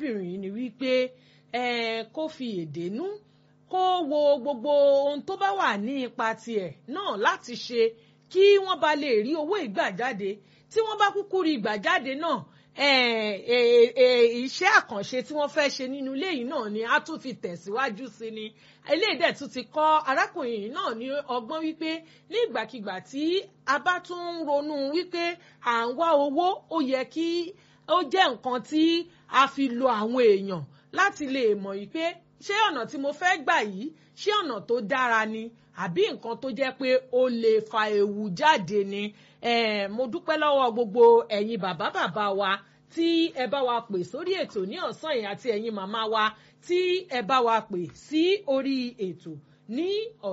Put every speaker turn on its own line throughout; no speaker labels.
arábìnrin yìí ni wípé kó fi èdè nú kó wo gbogbo ohun tó bá wà ní ipa tiẹ̀ náà láti ṣe kí wọ́n bá lè rí owó ìgbà jáde tí wọ́n bá kúkú rí ìgbà jáde náà iṣẹ́ àkànṣe tí wọ́n fẹ́ ṣe nínú ilé yìí náà ni a tún fi tẹ̀síwájú sí ni eléyìí dẹ̀ tún ti kọ́ arákùnrin yìí náà ní ọgbọ́n wípé ní ìgbàkigbà tí a bá tún ń ronú wípé à ń wá owó ó yẹ kí ó jẹ́ nǹkan tí a fi lo àwọn èèyàn láti lè mọ̀ wípé ṣé ọ̀nà tí mo fẹ́ gbà yìí ṣé ọ̀nà tó dára ni àbí nǹkan tó jẹ́ pé ó lè fa ewu jáde ni mo dúpẹ́ lọ́wọ́ gbogbo ẹ̀yin bàbá bàbá wa tí ẹ bá wa pè sórí ètò ní ọ̀sán yìí àti ẹ̀yin màmá wa tí ẹ bá wa pè sí orí ètò ní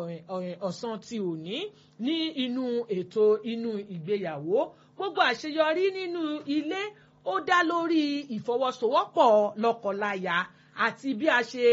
ọ̀sán tí ò ní ní inú ètò inú ìgbéyàwó gbogbo àṣeyọrí nínú ilé ó dá lórí ìfọwọ́sowọ́pọ̀ lọ́kọláya àti bí a ṣe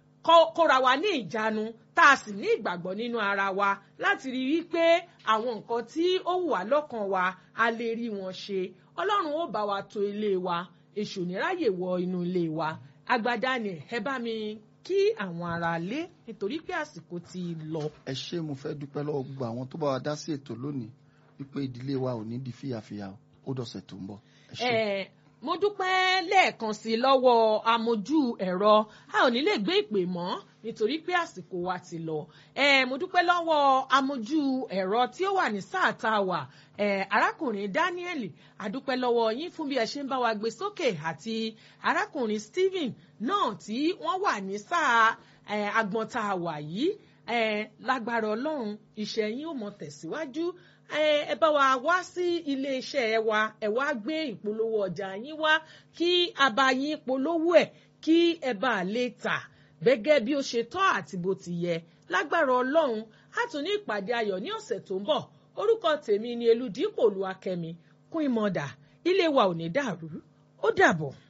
kóra wa ní ìjánu tá a sì ní ìgbàgbọ́ nínú ara wa láti rí i pé àwọn nǹkan tí ó wù wá lọ́kàn wa a lè rí wọn ṣe ọlọ́run ó bá wa tò ilé wa èṣù níráyè wọ inú ilé wa agbada ni ẹ bá mi kí àwọn ará lé nítorí pé àsìkò ti lọ.
ẹ ṣé mo fẹ́ dúpẹ́ lọ́wọ́ gbogbo àwọn tó bá wa dá sí ètò lónìí wípé ìdílé wa ò ní di fíyàfíyà ó dọ̀sẹ̀ tó ń bọ̀. ẹ ṣé.
mo dúpẹ́ lẹ́ẹ̀kan sí i lọ́wọ́ amójú ẹ̀rọ a ò ní lè gbé ìpè mọ́ nítorí pé àsìkò wa ti lọ. mo dúpẹ́ lọ́wọ́ amójú ẹ̀rọ tí ó wà ní sáà tá a wà arákùnrin Daniel adúpẹ́ lọ́wọ́ yín fún bí ẹ ṣe ń bá wa gbé sókè àti arákùnrin Stephen náà tí wọ́n wà ní sáà agbọ̀n tá a wà yìí lágbára ọlọ́run iṣẹ́ yín ó mọ tẹ̀síwájú ẹ bá wa wá sí iléeṣẹ́ wa ẹ wá gbé ìpolówó ọjà yín wá kí a bá yín polówó ẹ̀ kí ẹ bá lè tà gẹ́gẹ́ bí ó ṣe tọ́ àti bó ti yẹ lágbára ọlọ́run á tún ní ìpàdé ayọ̀ ní ọ̀sẹ̀ tó ń bọ̀ orúkọ tèmi ni Elúdípò Olúwakẹ́mi kún ìmọ̀dà ilé wa ò ní dàrú ó dàbọ̀.